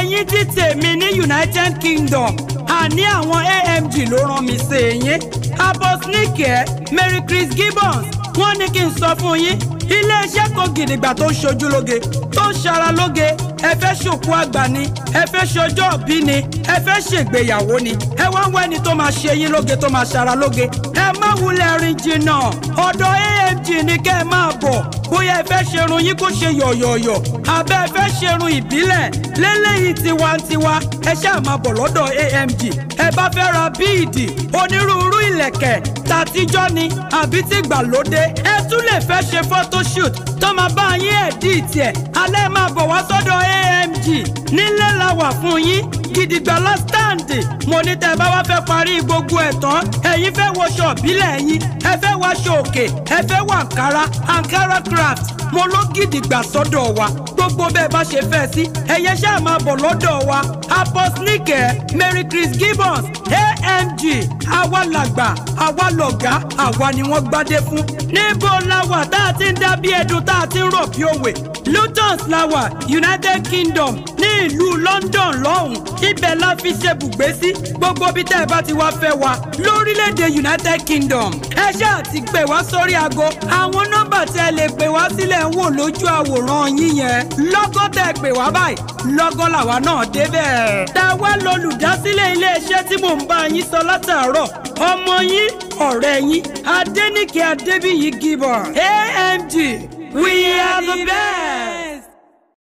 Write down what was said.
ẹ̀yin tí tèmi ní united kingdom àní àwọn amg ló rán mi sí yín abosnike mary chris gibbons wọ́n ní kí n sọ fún yín iléeṣẹ́ kan gidigba tó ń ṣojú lóge tó ń ṣara lóge ẹ fẹ́ ṣòkú àgbà ni ẹ fẹ́ ṣọjọ́ òbí ni ẹ fẹ́ ṣègbéyàwó ni ẹ wá ń wá ẹni tó máa ṣe yín lóge tó máa ṣara lóge ẹ má wulẹ̀ rìn jìnnà ọ̀dọ̀ amg ni kẹ́ ẹ máa bọ̀ bóyá ẹ fẹ́ ṣerun yín kó ṣe yọ̀yọ̀yọ̀ àbẹ́ ẹ fẹ́ ṣerun ìbílẹ̀ lélẹ́yìí tiwantiwa ẹ ṣáà máa bọ̀ lọ́dọ̀ amg ẹ bá fẹ́ ra bíìdì onírúurú ìlẹ̀kẹ̀ tàtijọ́ ni àbí tí gbàlódé ẹ tún lè fẹ́ ṣe photoshoot tó máa bá yín ẹ̀dí tiẹ̀ alẹ́ máa bọ̀ wá sọ́dọ̀ amg nílẹ̀ la wà fún yín gidigba lásìtàǹdì mo ní tẹ́ ẹ bá wá fẹ́ parí gbogbo ẹ̀ tán ẹ̀yin fẹ́ wọṣọ ìbílẹ̀ yín ẹ fẹ́ wáṣọ òkè ẹ fẹ́ wọ àǹkárá àǹkárá craft mo ló gidigba sọ́dọ̀ wa gbogbo bẹ́ẹ̀ bá ṣe fẹ́ sí ẹ̀yẹ ṣáà máa bọ̀ lọ́dọ̀ wa aposnike mary chris gibbons amg àwa làgbà àwa lọ̀gá àwa ni wọ́n gbádé fún níbo la wà tá a ti ń dá bí ẹdun tá a ti ń rọ̀ bí òwe lutons la wà united kingdom ní ìlú london lọ́hùn ibẹ̀ la fi ṣe bùgbé sí gbogbo bí tẹ́ ẹ bá ti wá fẹ́ wa lórílẹ̀‐èdè united kingdom ẹ ṣáà ti pè wá sórí aago àwọn nọ́mbà tẹ́ ẹ lè pè wá sílẹ̀ ń wò lójú àwòrán yín yẹn lọ́gọ́ tẹ́ ẹ pè wá báyìí lọ́gọ́ làwa náà débẹ̀. tàwa lolùdásílẹ̀ iléeṣẹ́ tí mò ń bá yín sọ látàárọ̀ ọmọ yín ọ̀rẹ́ yín adẹ́nìkẹ́ adébíyí gibbon amg we are the best.